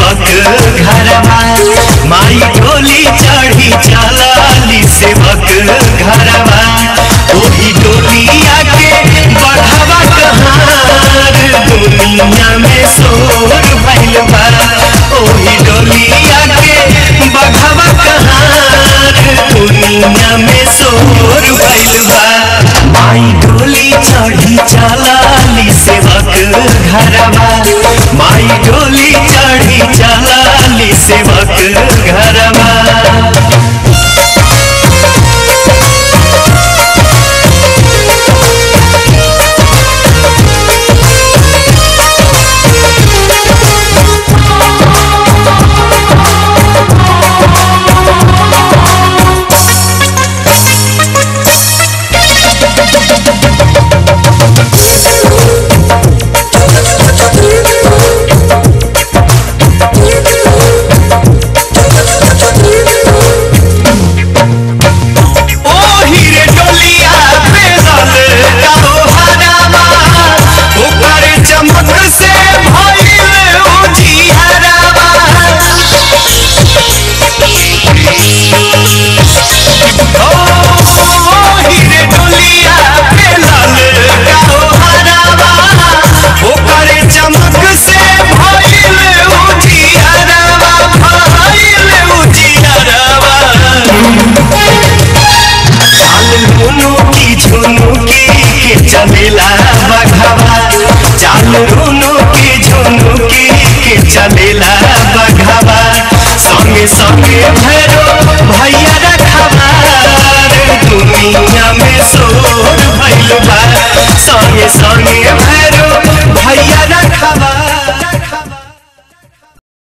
सेवक घरवा माई डोली चढ़ी चलाली सेवक घरवा ओही डोलिया के बढ़ावा कहार दुनिया में शोर भइल बा ओही डोलिया के बढ़ावा कहार दुनिया में शोर भइल बा माई डोली चढ़ी चलाली सेवक घरवा माई डोली चढ़ी चलाली सेवक घरवा ओ हीरे डोलिया बेदल काहो हरावा ओकर चमक से भइल उजियारावा ओ हीरे डोलिया बेदल काहो हरावा ओकर चमक से भइल उजियारावा भइल उजियारावा चाल रुनु की झुनुकी के चलेला बघावा चाल रुनु की झुनुकी के चलेला बघावा संगे संगे भैरो भैया रखवार दुनिया में शोर भइल बा संगे संगे